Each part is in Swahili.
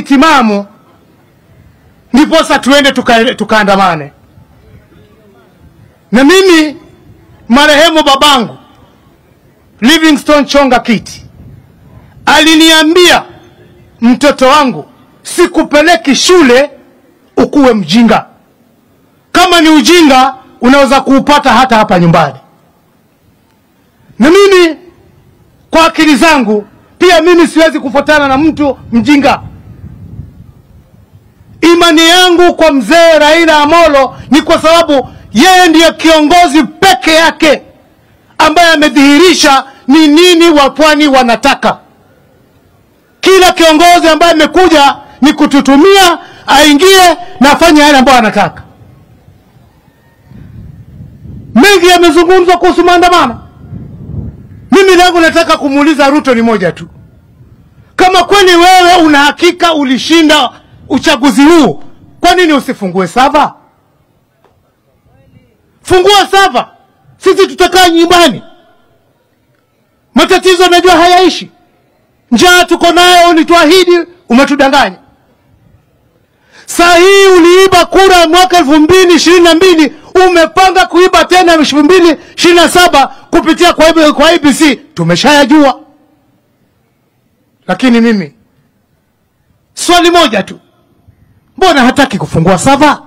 timamu, ndiposa tuende tuka, tukaandamane. Na mimi marehemu babangu Livingstone Chonga Kiti aliniambia, mtoto wangu, sikupeleki shule ukuwe mjinga. Kama ni ujinga unaweza kuupata hata hapa nyumbani. Na mimi kwa akili zangu pia mimi siwezi kufuatana na mtu mjinga. Imani yangu kwa mzee Raila Amolo ni kwa sababu yeye ndiye kiongozi peke yake ambaye amedhihirisha ni nini wapwani wanataka. Kila kiongozi ambaye amekuja ni kututumia aingie na afanye yale ambayo anataka. Mengi yamezungumzwa kuhusu maandamano. Mimi langu nataka kumuuliza Ruto ni moja tu, kama kweli wewe una hakika ulishinda uchaguzi huu, kwa nini usifungue sava? Fungua sava, sisi tutakaa nyumbani. Matatizo najua hayaishi, njaa tuko nayo, ulituahidi, umetudanganya. Saa hii uliiba kura mwaka elfu mbili ishirini na mbili umepanga kuiba tena elfu mbili ishirini na saba kupitia kwa, IB kwa IBC. Tumeshayajua, lakini mimi swali moja tu, mbona hataki kufungua sava?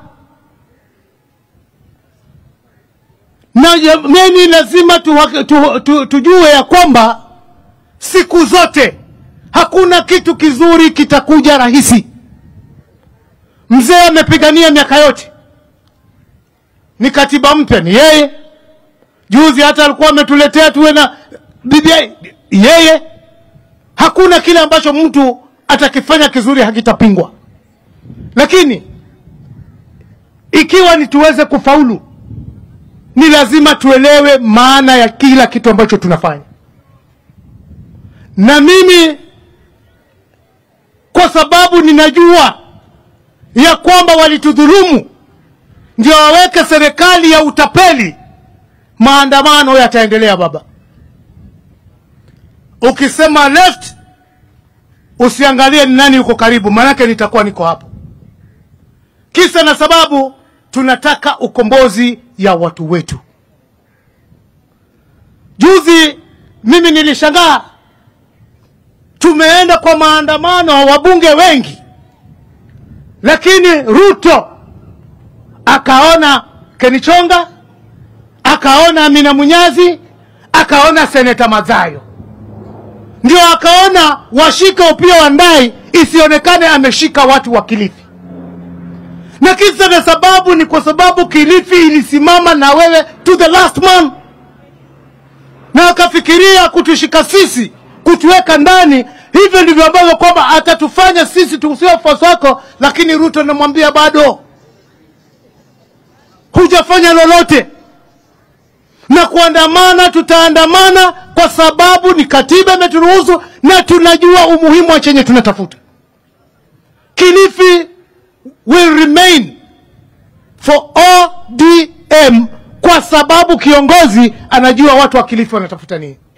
Na jamani, lazima tu, tu, tu, tujue ya kwamba siku zote hakuna kitu kizuri kitakuja rahisi. Mzee amepigania miaka yote, ni katiba mpya ni yeye. Juzi hata alikuwa ametuletea tuwe na BBI yeye. Hakuna kile ambacho mtu atakifanya kizuri hakitapingwa, lakini ikiwa ni tuweze kufaulu, ni lazima tuelewe maana ya kila kitu ambacho tunafanya. Na mimi kwa sababu ninajua ya kwamba walitudhulumu ndio waweke serikali ya utapeli, maandamano yataendelea baba. Ukisema left usiangalie ni nani yuko karibu, maanake nitakuwa niko hapo. Kisa na sababu tunataka ukombozi ya watu wetu. Juzi mimi nilishangaa, tumeenda kwa maandamano wabunge wengi lakini Ruto akaona Kenichonga, akaona Amina Munyazi, akaona seneta Mazayo, ndio akaona washika Opiyo Wandayi isionekane ameshika watu wa Kilifi. Na kisa na sababu ni kwa sababu Kilifi ilisimama na wewe to the last man, na akafikiria kutushika sisi, kutuweka ndani hivyo ndivyo ambavyo kwamba atatufanya sisi tusiwe wafuasi wako, lakini Ruto namwambia bado hujafanya lolote, na kuandamana, tutaandamana kwa sababu ni katiba imeturuhusu na tunajua umuhimu wa chenye tunatafuta. Kilifi will remain for ODM kwa sababu kiongozi anajua watu wa Kilifi wanatafuta nini.